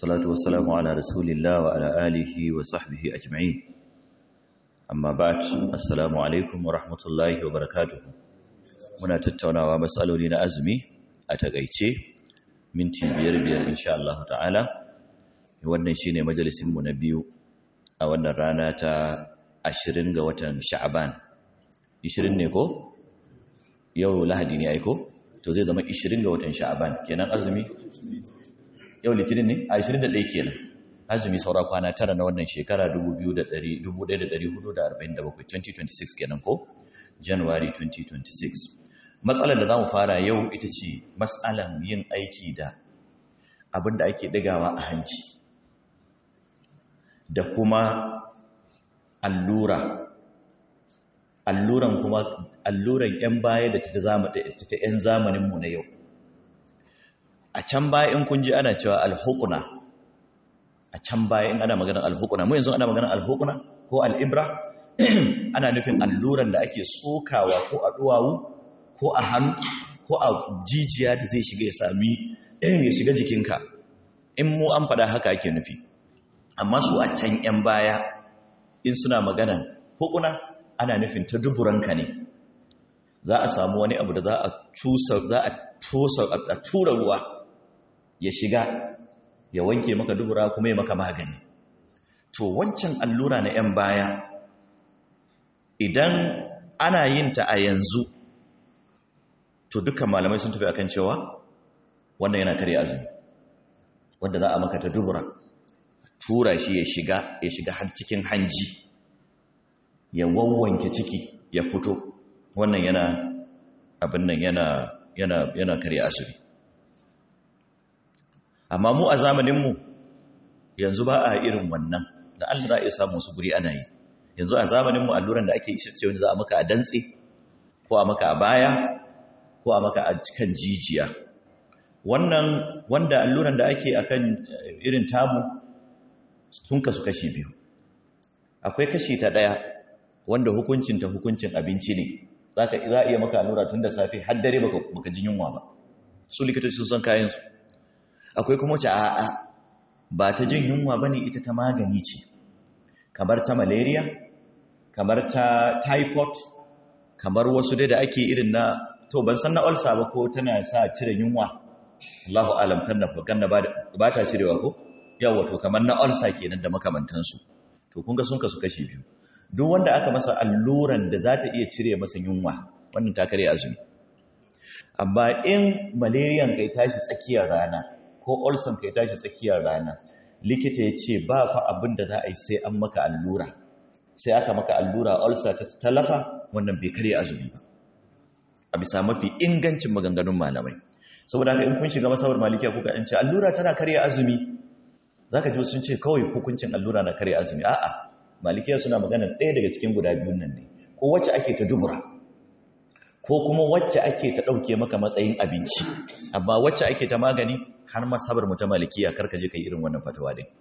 والصلاة والسلام على رسول الله وعلى آله وصحبه أجمعين أما بعد السلام عليكم ورحمة الله وبركاته muna tattaunawa matsaloli na azumi a takaice minti biyar biyar insha Allah ta'ala wannan shine majalisinmu na biyu a wannan rana ta 20 ga watan sha'aban 20 ne ko yau lahadi ne aiko to zai zama 20 ga watan sha'aban kenan azumi yau litinin ne a 21 kenan azumi saura kwana tara na wannan shekara 1447 2026 kenan ko january 2026 matsalar da za mu fara yau ita ce matsalan yin aiki da abin da ake ɗigawa a hanci da kuma allura alluran kuma alluran 'yan baya da ta 'yan zamaninmu na yau a can baya in kun ji ana cewa alhukuna a can baya in ana maganar alhukuna mu yanzu ana maganar alhukuna ko al'ibra ana nufin alluran da ake sokawa ko a duwawu ko a hannu ko a jijiya da zai shiga ya sami ya shiga jikinka in mu an faɗa haka ake nufi amma su a can 'yan baya in suna maganan hukuna ana nufin ta duburanka ne za a samu wani abu da za a tusa za a tusa a tura ruwa ya shiga ya wanke maka dubura kuma ya maka magani to wancan allura na 'yan baya idan ana yin ta a yanzu to dukkan malamai sun tafi akan cewa wannan yana kare azumi wanda za a maka ta dubura tura shi ya shiga ya shiga har cikin hanji ya wawwanke ciki ya fito wannan yana abin nan yana yana yana kare azumi amma mu a zamaninmu yanzu ba a irin wannan da Allah za a iya samu su guri ana yi yanzu a zamaninmu alluran da ake yi ce wanda za a maka a dantse ko a maka a baya ko a maka a kan jijiya wannan wanda alluran da ake akan irin tamu sun kasu kashi biyu akwai kashi ta daya wanda hukuncin ta hukuncin abinci ne zaka za a iya maka allura tun da safe har dare baka baka jin yunwa ba su likitoci sun san kayan su akwai kuma wace a'a ba ta jin yunwa bane ita ta magani ce kamar ta malaria kamar ta typhoid kamar wasu dai da ake irin na to ban san na ulcer ba ko tana sa cire yunwa Allahu alam kanna kanna ba ta cirewa ko yawa to kamar na ulcer kenan da makamantansu to kun ga sun kasu kashi biyu duk wanda aka masa alluran da za ta iya cire masa yunwa wannan ta kare azumi amma in malariyan kai tashi tsakiyar rana ko ulcer kai tashi tsakiyar rana likita ya ce ba fa abin da za a yi sai an maka allura sai aka maka allura ulcer ta talafa wannan bai kare azumi ba a bisa mafi ingancin maganganun malamai saboda haka in kun shiga masabar malikiya kuka an ce allura tana karya azumi zaka ji sun ce kawai hukuncin allura na karya azumi a'a malikiya suna magana ɗaya daga cikin guda biyun nan ne ko wacce ake ta dubura ko kuma wacce ake ta ɗauke maka matsayin abinci amma wacce ake ta magani har masabar mu ta malikiya karka je kai irin wannan fatawa din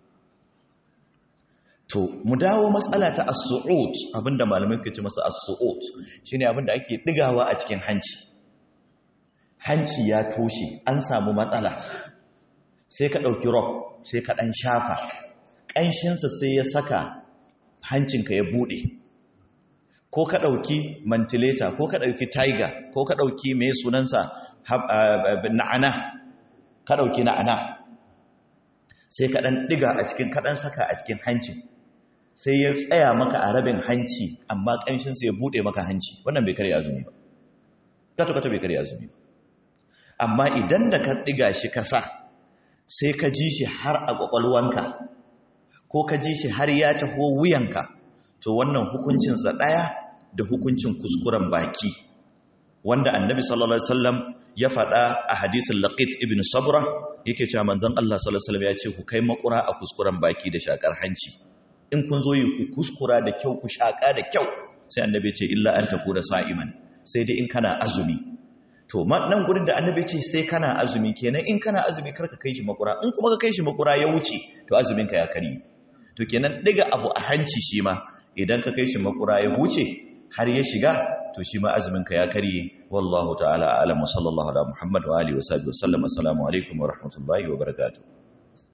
to mu dawo matsala ta as-su'ud abinda malamai ke ce masa as-su'ud shine abinda ake digawa a cikin hanci hanci ya toshe an samu matsala sai ka dauki rock sai ka dan shafa kanshin sa sai ya saka hancinka ya bude ko ka dauki ventilator ko ka dauki tiger ko ka dauki me sunansa na'ana ka dauki na'ana sai ka dan diga a cikin ka dan saka a cikin hancin sai ya tsaya maka a rabin hanci amma ƙanshinsa ya buɗe maka hanci wannan bai karya azumi ba kata-kata bai karya azumi ba amma idan da ka ɗiga shi kasa sai ka ji shi har a ƙwaƙwalwanka ko ka ji shi har ya taho wuyanka to wannan hukuncinsa ɗaya da hukuncin kuskuren baki wanda annabi sallallahu alaihi wasallam ya faɗa a hadisin laqit ibn sabra yake cewa manzon Allah sallallahu alaihi wasallam ya ce ku kai makura a kuskuren baki da shakar hanci in kun zo yi ku kuskura da kyau ku shaƙa da kyau sai annabi ce illa an taku da sa'iman sai dai in kana azumi to nan gurin da annabi ce sai kana azumi kenan in kana azumi karka kai shi makura in kuma ka kai shi makura ya wuce to azumin ka ya kari to kenan diga abu a hanci shi ma idan ka kai shi makura ya wuce har ya shiga to shi ma azumin ka ya karye wallahu ta'ala a'lam sallallahu ala muhammad wa alihi wa sahbihi wa sallam assalamu alaikum wa rahmatullahi wa barakatuh